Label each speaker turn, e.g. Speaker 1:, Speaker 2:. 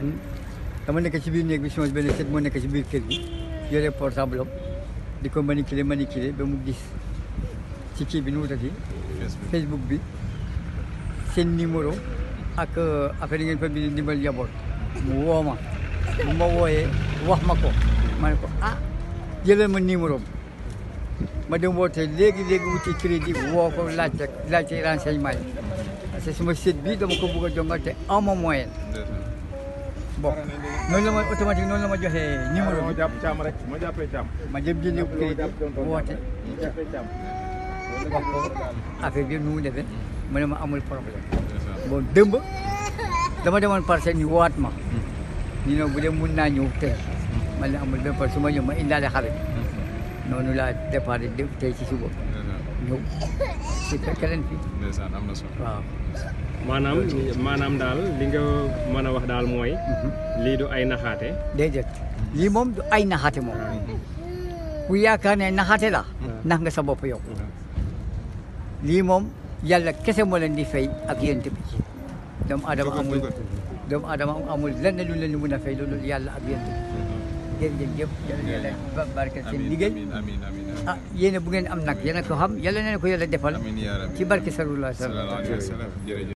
Speaker 1: dama nekk ci biir néeg bi sama benn sët moo nekk ci biir kër gi yore portable am di ko manipuler manipuler ba mu gis ci kii bi nu mu tati Facebook bi seen numéro ak affaire yi ngeen fa bind ndimbal njaboot mu woo ma bu ma wooyee wax ma ko ma ne ko ah jëlal ma numéro am ma dem woote léegi léegi wuti crédit woo ko laajte laajte renseignement yi parce que suma sët bi dama ko bëgg a jongal te aw ma moyen bon noonu la ma automatique noonu la ma joxee numéro
Speaker 2: moo
Speaker 1: bi
Speaker 2: jàpp caam rek moo jàppee caam.
Speaker 1: ma dem jëndi crédit woote
Speaker 2: jàppee caam.
Speaker 1: wax ko affaire bi nu mu defee mu ne ma amul problème bon dëmb dama demoon parcelle ñu woowaat ma ñu ne bu dee mun naa ñëw tey man ne amul benn problème su ma ñëw ma indaale xale noonu laa départ de tey ci suba ñëw si fekk leen fi
Speaker 3: ndeysaan am na solo
Speaker 1: waaw
Speaker 4: maanaam maanaam daal li nga mën a wax daal mooy lii du ay naxaate
Speaker 1: déedéet lii moom du ay naxaate moom ku yaakaar ne naxaate la nax nga sa bopp yow lii moom yàlla kese moo leen di fay ak yént bi doomu adama amul doomu adama amul lenn lu leen di mun a fay loolu yàlla ak yént bi jërëjëf yàlla na yàlla ba- barke seen liggéey
Speaker 3: amiin amiin amiin
Speaker 1: ah yéen bu ngeen am nag yéen a ko xam yàlla na ko yàlla defal
Speaker 3: amiin yaa rabbi
Speaker 1: ci barke sallallahu alayhi wa sallam
Speaker 3: sallallahu alayhi wa sallam jërëjëf